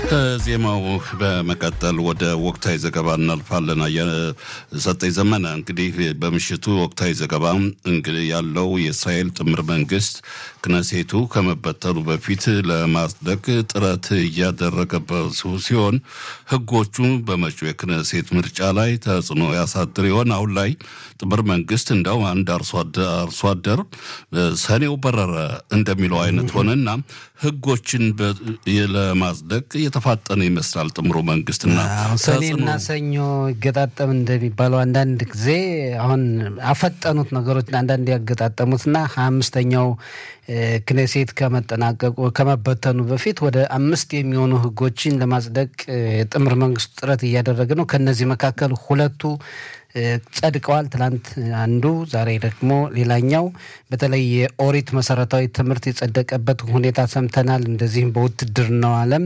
ከዜማው በመቀጠል ወደ ወቅታዊ ዘገባ እናልፋለን። ሰጠኝ ዘመነ እንግዲህ በምሽቱ ወቅታዊ ዘገባ እንግዲህ ያለው የእስራኤል ጥምር መንግስት ክነሴቱ ከመበተኑ በፊት ለማጽደቅ ጥረት እያደረገበት ሲሆን ህጎቹ በመጪው የክነሴት ምርጫ ላይ ተጽዕኖ ያሳድር ይሆን? አሁን ላይ ጥምር መንግስት እንደው አንድ አርሶ አደር ሰኔው በረረ እንደሚለው አይነት ሆነና ህጎችን ለማጽደቅ እየተፋጠነ ይመስላል ጥምሩ መንግስትና ሰኔና ሰኞ ይገጣጠም እንደሚባለው አንዳንድ ጊዜ አሁን አፈጠኑት ነገሮች አንዳንድ ያገጣጠሙትና ሀያ አምስተኛው ክኔሴት ከመጠናቀቁ ከመበተኑ በፊት ወደ አምስት የሚሆኑ ህጎችን ለማጽደቅ የጥምር መንግስቱ ጥረት እያደረገ ነው። ከነዚህ መካከል ሁለቱ ጸድቀዋል። ትላንት አንዱ፣ ዛሬ ደግሞ ሌላኛው። በተለይ የኦሪት መሰረታዊ ትምህርት የጸደቀበት ሁኔታ ሰምተናል። እንደዚህም በውትድርናው ዓለም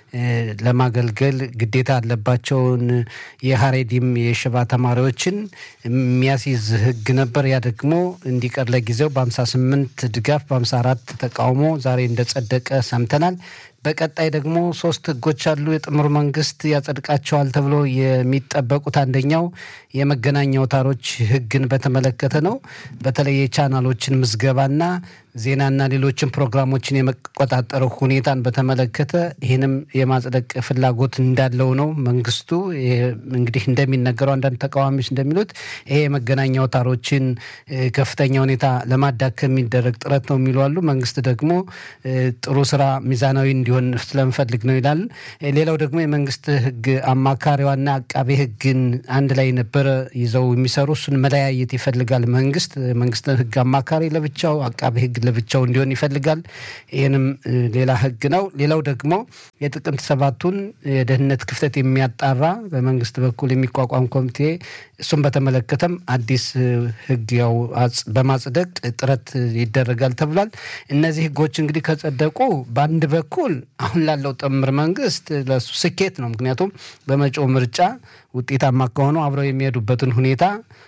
ለማገልገል ግዴታ ያለባቸውን የሀሬዲም የሽባ ተማሪዎችን የሚያስይዝ ህግ ነበር። ያ ደግሞ እንዲቀር ለጊዜው በ58 ድጋፍ በ54 ተቃውሞ ዛሬ እንደጸደቀ ሰምተናል። በቀጣይ ደግሞ ሶስት ህጎች አሉ የጥምሩ መንግስት ያጸድቃቸዋል ተብሎ የሚጠበቁት አንደኛው የመገናኛ አውታሮች ህግን በተመለከተ ነው። በተለይ የቻናሎችን ምዝገባና ዜናና ሌሎችን ፕሮግራሞችን የመቆጣጠረው ሁኔታን በተመለከተ ይህንም የማጽደቅ ፍላጎት እንዳለው ነው መንግስቱ። እንግዲህ እንደሚነገረው አንዳንድ ተቃዋሚዎች እንደሚሉት ይሄ የመገናኛ አውታሮችን ከፍተኛ ሁኔታ ለማዳከም የሚደረግ ጥረት ነው የሚሉ አሉ። መንግስት ደግሞ ጥሩ ስራ ሚዛናዊ እንዲሆን ስለምፈልግ ነው ይላል። ሌላው ደግሞ የመንግስት ህግ አማካሪዋና አቃቤ ህግን አንድ ላይ ነበረ ይዘው የሚሰሩ እሱን መለያየት ይፈልጋል መንግስት። መንግስት ህግ አማካሪ ለብቻው አቃቤ ህግ ለብቻው እንዲሆን ይፈልጋል። ይህንም ሌላ ህግ ነው። ሌላው ደግሞ የጥቅምት ሰባቱን የደህንነት ክፍተት የሚያጣራ በመንግስት በኩል የሚቋቋም ኮሚቴ እሱም በተመለከተም አዲስ ህግ ያው በማጽደቅ ጥረት ይደረጋል ተብሏል። እነዚህ ህጎች እንግዲህ ከጸደቁ በአንድ በኩል አሁን ላለው ጥምር መንግስት ለሱ ስኬት ነው። ምክንያቱም በመጪው ምርጫ ውጤታማ ከሆኑ አብረው የሚሄዱበትን ሁኔታ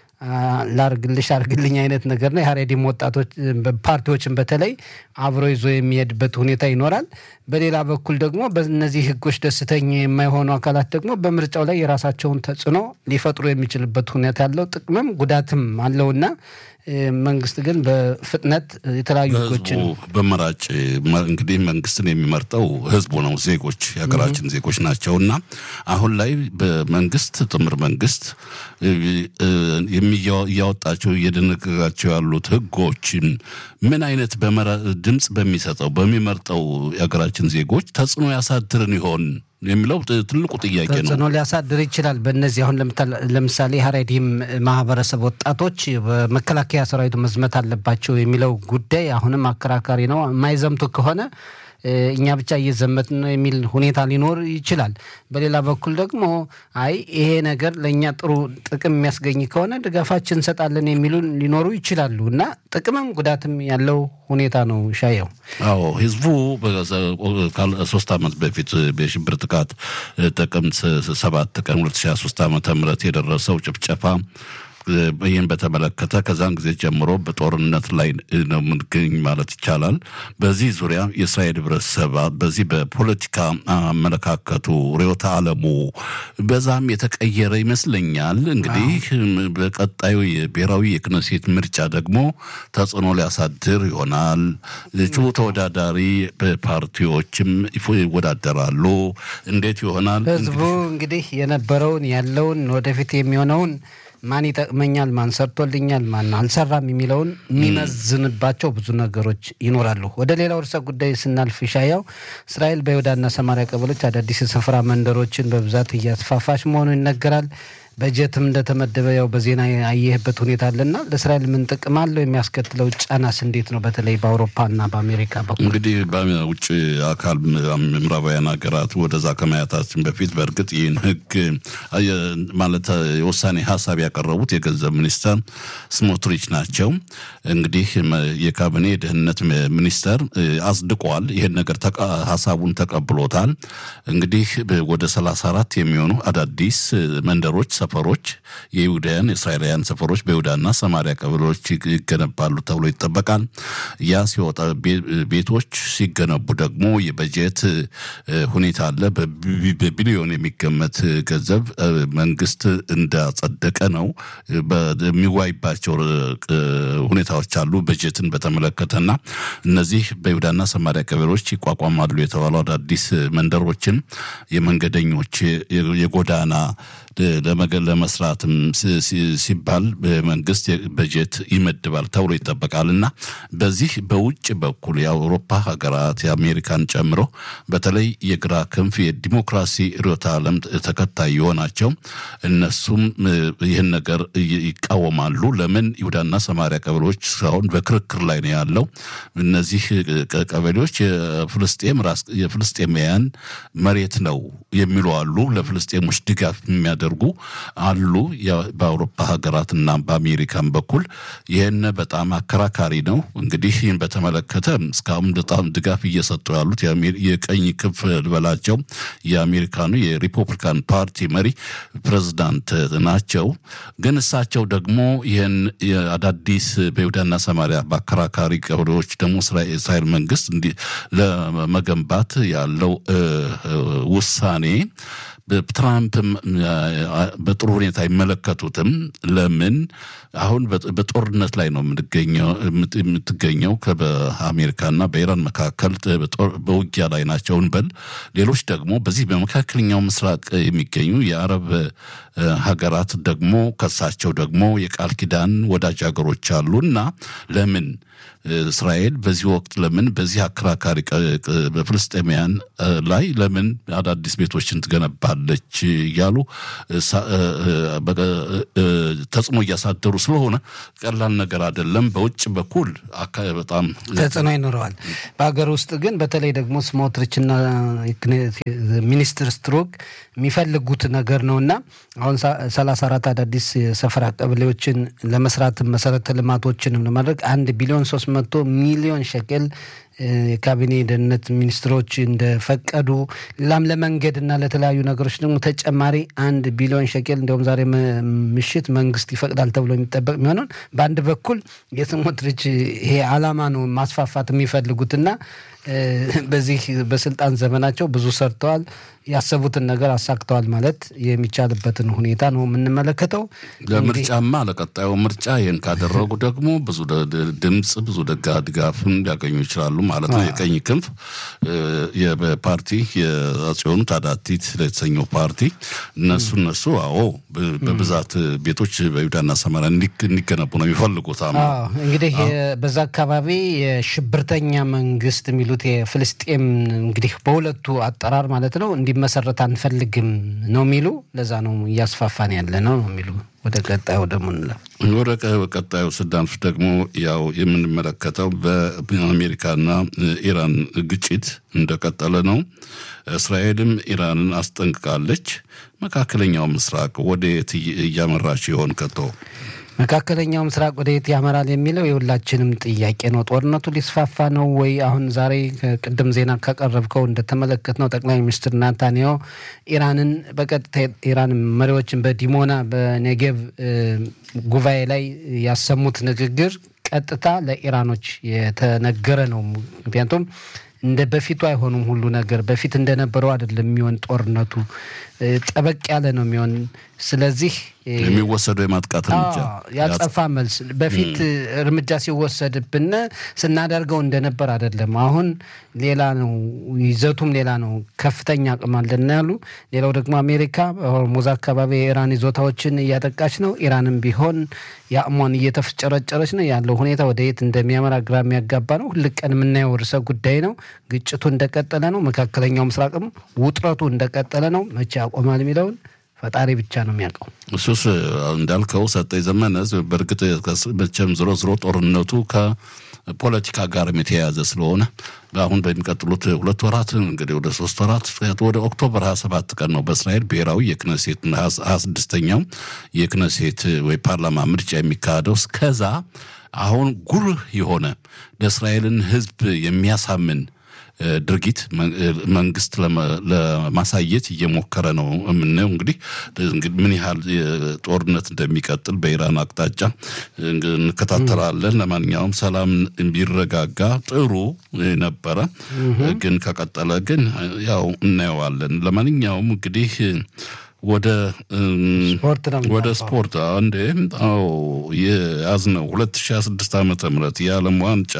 ላርግልሽ አርግልኝ አይነት ነገር ነው። የሀሬዲም ወጣቶች ፓርቲዎችን በተለይ አብሮ ይዞ የሚሄድበት ሁኔታ ይኖራል። በሌላ በኩል ደግሞ በእነዚህ ህጎች ደስተኛ የማይሆኑ አካላት ደግሞ በምርጫው ላይ የራሳቸውን ተጽዕኖ ሊፈጥሩ የሚችልበት ሁኔታ ያለው ጥቅምም ጉዳትም አለውና መንግስት ግን በፍጥነት የተለያዩ ህጎችን በመራጭ እንግዲህ መንግስትን የሚመርጠው ህዝቡ ነው፣ ዜጎች የሀገራችን ዜጎች ናቸው እና አሁን ላይ በመንግስት ጥምር መንግስት እያወጣቸው እየደነገጋቸው ያሉት ህጎችን ምን አይነት ድምፅ በሚሰጠው በሚመርጠው የሀገራችን ዜጎች ተጽዕኖ ያሳድርን ይሆን የሚለው ትልቁ ጥያቄ ነው። ተጽዕኖ ሊያሳድር ይችላል። በእነዚህ አሁን ለምሳሌ ሀሬዲም ማህበረሰብ ወጣቶች በመከላከያ ሰራዊቱ መዝመት አለባቸው የሚለው ጉዳይ አሁንም አከራካሪ ነው። የማይዘምቱ ከሆነ እኛ ብቻ እየዘመት ነው የሚል ሁኔታ ሊኖር ይችላል። በሌላ በኩል ደግሞ አይ ይሄ ነገር ለእኛ ጥሩ ጥቅም የሚያስገኝ ከሆነ ድጋፋችን እንሰጣለን የሚሉ ሊኖሩ ይችላሉ እና ጥቅምም ጉዳትም ያለው ሁኔታ ነው። ሻየው አዎ ህዝቡ ሶስት ዓመት በፊት የሽብር ጥቃት ጥቅምት ሰባት ቀን 2023 ዓ ም የደረሰው ጭፍጨፋ ይህን በተመለከተ ከዛን ጊዜ ጀምሮ በጦርነት ላይ ነው የምንገኝ ማለት ይቻላል። በዚህ ዙሪያ የእስራኤል ህብረተሰብ በዚህ በፖለቲካ አመለካከቱ ርዕዮተ ዓለሙ በዛም የተቀየረ ይመስለኛል። እንግዲህ በቀጣዩ የብሔራዊ የክነሴት ምርጫ ደግሞ ተጽዕኖ ሊያሳድር ይሆናል። እጩ ተወዳዳሪ ፓርቲዎችም ይወዳደራሉ። እንዴት ይሆናል? ህዝቡ እንግዲህ የነበረውን ያለውን ወደፊት የሚሆነውን ማን ይጠቅመኛል፣ ማን ሰርቶልኛል፣ ማን አልሰራም የሚለውን የሚመዝንባቸው ብዙ ነገሮች ይኖራሉ። ወደ ሌላው ርዕሰ ጉዳይ ስናልፍ ሻያው እስራኤል በይሁዳና ሰማሪያ ቀበሎች አዳዲስ የስፍራ መንደሮችን በብዛት እያስፋፋች መሆኑ ይነገራል። በጀትም እንደተመደበ ያው በዜና ያየህበት ሁኔታ አለና ለእስራኤል ምን ጥቅም አለው? የሚያስከትለው ጫናስ እንዴት ነው? በተለይ በአውሮፓና በአሜሪካ በኩል እንግዲህ በውጭ አካል ምዕራባውያን ሀገራት ወደዛ ከማየታችን በፊት በእርግጥ ይህን ህግ ማለት የውሳኔ ሀሳብ ያቀረቡት የገንዘብ ሚኒስተር ስሞትሪች ናቸው። እንግዲህ የካቢኔ የደህንነት ሚኒስተር አጽድቋል። ይህን ነገር ሀሳቡን ተቀብሎታል። እንግዲህ ወደ ሰላሳ አራት የሚሆኑ አዳዲስ መንደሮች ሰፈሮች የይሁዳውያን የእስራኤላውያን ሰፈሮች በይሁዳና ሰማሪያ ቀበሌዎች ይገነባሉ ተብሎ ይጠበቃል። ያ ሲወጣ ቤቶች ሲገነቡ ደግሞ የበጀት ሁኔታ አለ። በቢሊዮን የሚገመት ገንዘብ መንግስት እንዳጸደቀ ነው። የሚዋይባቸው ሁኔታዎች አሉ በጀትን በተመለከተና እነዚህ በይሁዳና ሰማሪያ ቀበሌዎች ይቋቋማሉ የተባሉ አዳዲስ መንደሮችን የመንገደኞች የጎዳና ለመስራትም ሲባል መንግስት በጀት ይመድባል ተብሎ ይጠበቃል እና በዚህ በውጭ በኩል የአውሮፓ ሀገራት የአሜሪካን ጨምሮ በተለይ የግራ ክንፍ የዲሞክራሲ ርዕዮተ ዓለም ተከታይ የሆናቸው እነሱም ይህን ነገር ይቃወማሉ። ለምን ይሁዳና ሰማሪያ ቀበሌዎች እስካሁን በክርክር ላይ ነው ያለው። እነዚህ ቀበሌዎች የፍልስጤም የፍልስጤማውያን መሬት ነው የሚሉ አሉ። ለፍልስጤሞች ድጋፍ የሚያደርጉ አሉ። በአውሮፓ ሀገራትና በአሜሪካን በኩል ይህን በጣም አከራካሪ ነው። እንግዲህ ይህን በተመለከተ እስካሁን በጣም ድጋፍ እየሰጡ ያሉት የቀኝ ክንፍ ልበላቸው የአሜሪካኑ የሪፐብሊካን ፓርቲ መሪ ፕሬዝዳንት ናቸው። ግን እሳቸው ደግሞ ይህን አዳዲስ በይሁዳና ሰማሪያ በአከራካሪ ቀበሌዎች ደግሞ እስራኤል መንግስት ለመገንባት ያለው ውሳኔ ትራምፕ በጥሩ ሁኔታ አይመለከቱትም። ለምን አሁን በጦርነት ላይ ነው የምትገኘው በአሜሪካና በኢራን መካከል በውጊያ ላይ ናቸው እንበል። ሌሎች ደግሞ በዚህ በመካከለኛው ምስራቅ የሚገኙ የአረብ ሀገራት ደግሞ ከሳቸው ደግሞ የቃል ኪዳን ወዳጅ ሀገሮች አሉ እና ለምን እስራኤል በዚህ ወቅት ለምን በዚህ አከራካሪ በፍልስጤማውያን ላይ ለምን አዳዲስ ቤቶችን ትገነባለች እያሉ ተጽዕኖ እያሳደሩ ስለሆነ ቀላል ነገር አይደለም። በውጭ በኩል በጣም ተጽዕኖ ይኖረዋል። በሀገር ውስጥ ግን በተለይ ደግሞ ስሞትሪችና ሚኒስትር ስትሮክ የሚፈልጉት ነገር ነው እና አሁን ሰላሳ አራት አዳዲስ የሰፈራ ቀበሌዎችን ለመስራት መሰረተ ልማቶችንም ለማድረግ አንድ ቢሊዮን ሶስት መቶ ሚሊዮን ሸቅል የካቢኔ ደህንነት ሚኒስትሮች እንደፈቀዱ ሌላም ለመንገድና ለተለያዩ ነገሮች ደግሞ ተጨማሪ አንድ ቢሊዮን ሸቄል እንዲሁም ዛሬ ምሽት መንግስት ይፈቅዳል ተብሎ የሚጠበቅ የሚሆነውን በአንድ በኩል የስሞትሪች ይሄ አላማ ነው ማስፋፋት የሚፈልጉትና በዚህ በስልጣን ዘመናቸው ብዙ ሰርተዋል። ያሰቡትን ነገር አሳክተዋል ማለት የሚቻልበትን ሁኔታ ነው የምንመለከተው። ለምርጫማ ለቀጣዩ ምርጫ ይህን ካደረጉ ደግሞ ብዙ ድምፅ ብዙ ደጋ ድጋፍን ሊያገኙ ይችላሉ ማለት ነው። የቀኝ ክንፍ የፓርቲ የአጽዮኑ ታዳቲት የተሰኘው ፓርቲ እነሱ እነሱ አዎ በብዛት ቤቶች በይሁዳና ሰማርያ እንዲገነቡ ነው የሚፈልጉት። እንግዲህ በዛ አካባቢ የሽብርተኛ መንግስት የሚሉት የፍልስጤም እንግዲህ በሁለቱ አጠራር ማለት ነው እንዲመሰረት አንፈልግም ነው የሚሉ ለዛ ነው እያስፋፋን ያለ ነው ነው የሚሉ ወደ ቀጣዩ ደግሞ እንለፍ። ወደ ቀጣዩ ስዳንፍ ደግሞ ያው የምንመለከተው በአሜሪካና ኢራን ግጭት እንደቀጠለ ነው። እስራኤልም ኢራንን አስጠንቅቃለች። መካከለኛው ምስራቅ ወደ የት እያመራች ይሆን ከቶ? መካከለኛው ምስራቅ ወደ የት ያመራል የሚለው የሁላችንም ጥያቄ ነው። ጦርነቱ ሊስፋፋ ነው ወይ? አሁን ዛሬ ቅድም ዜና ካቀረብከው እንደተመለከት ነው ጠቅላይ ሚኒስትር ናታንያሁ ኢራንን በቀጥታ ኢራን መሪዎችን በዲሞና በኔጌቭ ጉባኤ ላይ ያሰሙት ንግግር ቀጥታ ለኢራኖች የተነገረ ነው። ምክንያቱም እንደ በፊቱ አይሆኑም። ሁሉ ነገር በፊት እንደነበረው አይደለም የሚሆን ጦርነቱ ጠበቅ ያለ ነው የሚሆን። ስለዚህ የሚወሰደው የማጥቃት እርምጃ ያጸፋ መልስ በፊት እርምጃ ሲወሰድብን ስናደርገው እንደነበር አይደለም። አሁን ሌላ ነው፣ ይዘቱም ሌላ ነው። ከፍተኛ አቅም አለን ያሉ። ሌላው ደግሞ አሜሪካ በሆርሙዝ አካባቢ የኢራን ይዞታዎችን እያጠቃች ነው። ኢራንም ቢሆን የአቅሟን እየተፍጨረጨረች ነው። ያለው ሁኔታ ወደ የት እንደሚያመራ ግራ የሚያጋባ ነው። ሁል ቀን የምናየው ርዕሰ ጉዳይ ነው። ግጭቱ እንደቀጠለ ነው። መካከለኛው ምስራቅም ውጥረቱ እንደቀጠለ ነው። መቼ ያቆማል የሚለውን ፈጣሪ ብቻ ነው የሚያውቀው። እሱስ እንዳልከው ሰጠኝ ዘመነ በእርግጥ መቼም ዝሮ ዝሮ ጦርነቱ ከፖለቲካ ጋርም የተያያዘ ስለሆነ አሁን በሚቀጥሉት ሁለት ወራት እንግዲህ ወደ ሶስት ወራት ወደ ኦክቶበር ሀያ ሰባት ቀን ነው በእስራኤል ብሔራዊ የክነሴት ሀያ ስድስተኛው የክነሴት ወይ ፓርላማ ምርጫ የሚካሄደው። እስከዛ አሁን ጉልህ የሆነ ለእስራኤልን ሕዝብ የሚያሳምን ድርጊት መንግስት ለማሳየት እየሞከረ ነው የምናየው። እንግዲህ ምን ያህል ጦርነት እንደሚቀጥል በኢራን አቅጣጫ እንከታተላለን። ለማንኛውም ሰላም ቢረጋጋ ጥሩ ነበረ፣ ግን ከቀጠለ ግን ያው እናየዋለን። ለማንኛውም እንግዲህ ወደ ወደ ስፖርት አንዴ አዎ የያዝነው ሁለት ሺ ስድስት ዓመተ ምህረት የዓለም ዋንጫ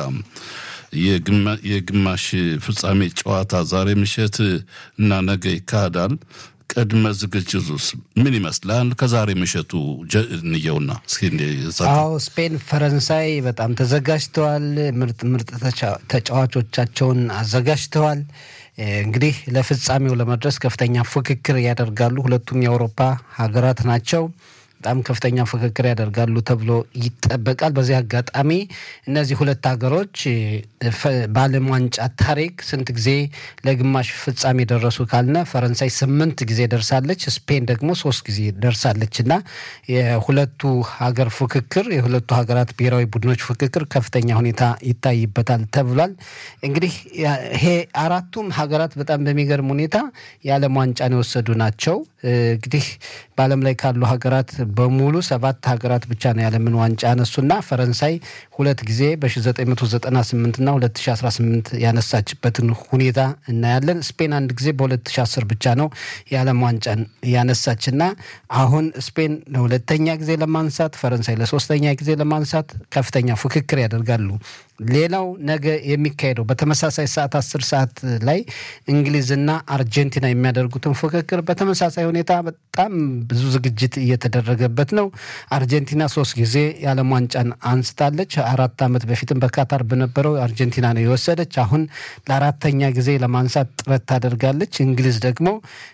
የግማሽ ፍጻሜ ጨዋታ ዛሬ ምሽት እና ነገ ይካሄዳል። ቅድመ ዝግጅቱስ ምን ይመስላል? ከዛሬ ምሽቱ እንየውና አዎ ስፔን፣ ፈረንሳይ በጣም ተዘጋጅተዋል። ምርጥ ምርጥ ተጫዋቾቻቸውን አዘጋጅተዋል። እንግዲህ ለፍጻሜው ለመድረስ ከፍተኛ ፉክክር ያደርጋሉ። ሁለቱም የአውሮፓ ሀገራት ናቸው። በጣም ከፍተኛ ፉክክር ያደርጋሉ ተብሎ ይጠበቃል። በዚህ አጋጣሚ እነዚህ ሁለት ሀገሮች በዓለም ዋንጫ ታሪክ ስንት ጊዜ ለግማሽ ፍጻሜ ደረሱ ካልነ ፈረንሳይ ስምንት ጊዜ ደርሳለች፣ ስፔን ደግሞ ሶስት ጊዜ ደርሳለች እና የሁለቱ ሀገር ፉክክር የሁለቱ ሀገራት ብሔራዊ ቡድኖች ፉክክር ከፍተኛ ሁኔታ ይታይበታል ተብሏል። እንግዲህ ይሄ አራቱም ሀገራት በጣም በሚገርም ሁኔታ የዓለም ዋንጫን የወሰዱ ናቸው። እንግዲህ በዓለም ላይ ካሉ ሀገራት በሙሉ ሰባት ሀገራት ብቻ ነው የዓለምን ዋንጫ ያነሱና ፈረንሳይ ሁለት ጊዜ በ1998 እና 2018 ያነሳችበትን ሁኔታ እናያለን። ስፔን አንድ ጊዜ በ2010 ብቻ ነው የዓለም ዋንጫን ያነሳችና አሁን ስፔን ለሁለተኛ ጊዜ ለማንሳት ፈረንሳይ ለሶስተኛ ጊዜ ለማንሳት ከፍተኛ ፉክክር ያደርጋሉ። ሌላው ነገ የሚካሄደው በተመሳሳይ ሰዓት አስር ሰዓት ላይ እንግሊዝና አርጀንቲና የሚያደርጉትን ፉክክር በተመሳሳይ ሁኔታ በጣም ብዙ ዝግጅት እየተደረገበት ነው። አርጀንቲና ሶስት ጊዜ የዓለም ዋንጫን አንስታለች። አራት ዓመት በፊትም በካታር በነበረው አርጀንቲና ነው የወሰደች። አሁን ለአራተኛ ጊዜ ለማንሳት ጥረት ታደርጋለች። እንግሊዝ ደግሞ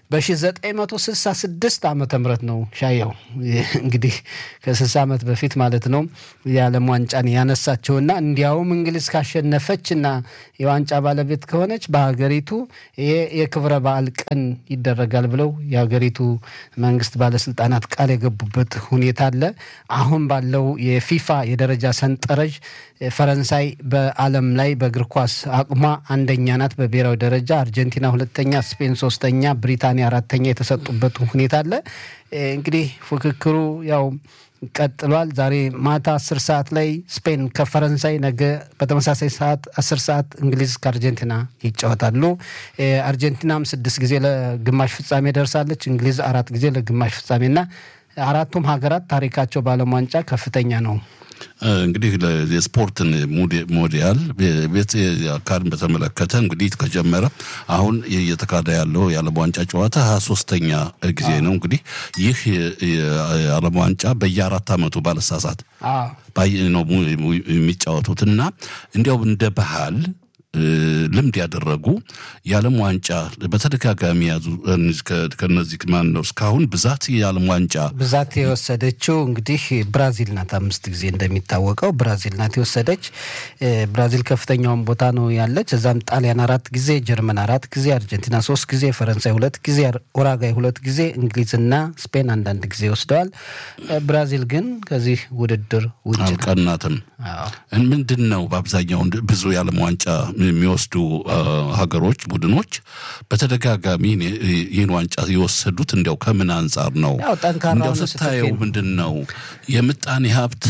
በ1966 ዓመተ ምህረት ነው ሻየው እንግዲህ ከ60 ዓመት በፊት ማለት ነው የዓለም ዋንጫን ያነሳቸውና እንዲያውም እንግሊዝ ካሸነፈች እና የዋንጫ ባለቤት ከሆነች በሀገሪቱ ይሄ የክብረ በዓል ቀን ይደረጋል ብለው የሀገሪቱ መንግስት ባለስልጣናት ቃል የገቡበት ሁኔታ አለ። አሁን ባለው የፊፋ የደረጃ ሰንጠረዥ ፈረንሳይ በዓለም ላይ በእግር ኳስ አቅሟ አንደኛ ናት በብሔራዊ ደረጃ፣ አርጀንቲና ሁለተኛ፣ ስፔን ሶስተኛ፣ ብሪታንያ አራተኛ የተሰጡበት ሁኔታ አለ። እንግዲህ ፉክክሩ ያው ቀጥሏል። ዛሬ ማታ አስር ሰዓት ላይ ስፔን ከፈረንሳይ፣ ነገ በተመሳሳይ ሰዓት አስር ሰዓት እንግሊዝ ከአርጀንቲና ይጫወታሉ። አርጀንቲናም ስድስት ጊዜ ለግማሽ ፍጻሜ ደርሳለች። እንግሊዝ አራት ጊዜ ለግማሽ ፍጻሜና አራቱም ሀገራት ታሪካቸው በዓለም ዋንጫ ከፍተኛ ነው። እንግዲህ የስፖርትን ሞዲያል ቤት አካልን በተመለከተ እንግዲህ ከጀመረ አሁን እየተካሄደ ያለው የዓለም ዋንጫ ጨዋታ ሀያ ሶስተኛ ጊዜ ነው። እንግዲህ ይህ የዓለም ዋንጫ በየአራት ዓመቱ ባለሳሳት ነው የሚጫወቱት እና እንዲያው እንደ ባህል ልምድ ያደረጉ የዓለም ዋንጫ በተደጋጋሚ ያዙ። ከነዚህ ማን ነው እስካሁን ብዛት የዓለም ዋንጫ ብዛት የወሰደችው እንግዲህ ብራዚል ናት። አምስት ጊዜ እንደሚታወቀው ብራዚል ናት የወሰደች። ብራዚል ከፍተኛውን ቦታ ነው ያለች። እዛም ጣሊያን አራት ጊዜ፣ ጀርመን አራት ጊዜ፣ አርጀንቲና ሶስት ጊዜ፣ ፈረንሳይ ሁለት ጊዜ፣ ኡራጋይ ሁለት ጊዜ፣ እንግሊዝና ስፔን አንዳንድ ጊዜ ወስደዋል። ብራዚል ግን ከዚህ ውድድር ውጭ አልቀናትም። ምንድን ነው በአብዛኛው ብዙ የዓለም ዋንጫ የሚወስዱ ሀገሮች ቡድኖች በተደጋጋሚ ይህን ዋንጫ የወሰዱት እንዲያው ከምን አንጻር ነው? እንዲያው ስታየው ምንድን ነው የምጣኔ ሀብት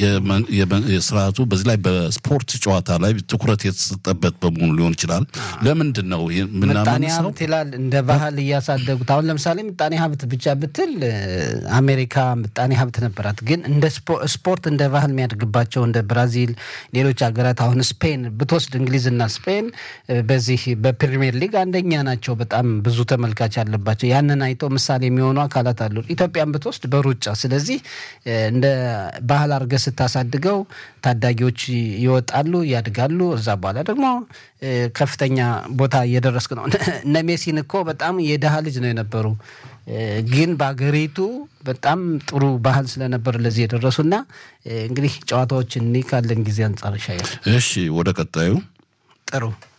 የስርዓቱ በዚህ ላይ በስፖርት ጨዋታ ላይ ትኩረት የተሰጠበት በመሆኑ ሊሆን ይችላል። ለምንድን ነው ምጣኔ ሀብት ይላል እንደ ባህል እያሳደጉት። አሁን ለምሳሌ ምጣኔ ሀብት ብቻ ብትል አሜሪካ ምጣኔ ሀብት ነበራት፣ ግን እንደ ስፖርት እንደ ባህል የሚያድግባቸው እንደ ብራዚል፣ ሌሎች ሀገራት አሁን ስፔን ብትወስድ እንግሊዝና ስፔን በዚህ በፕሪሚየር ሊግ አንደኛ ናቸው። በጣም ብዙ ተመልካች አለባቸው። ያንን አይተው ምሳሌ የሚሆኑ አካላት አሉ። ኢትዮጵያን ብትወስድ በሩጫ ስለዚህ እንደ ባህል አድርገህ ስታሳድገው ታዳጊዎች ይወጣሉ፣ ያድጋሉ። እዛ በኋላ ደግሞ ከፍተኛ ቦታ እየደረስክ ነው። እነ ሜሲን እኮ በጣም የድሃ ልጅ ነው የነበሩ ግን በአገሪቱ በጣም ጥሩ ባህል ስለነበር ለዚህ የደረሱና እንግዲህ ጨዋታዎችን እኒ ካለን ጊዜ አንጻር ይሻያል። እሺ፣ ወደ ቀጣዩ ጥሩ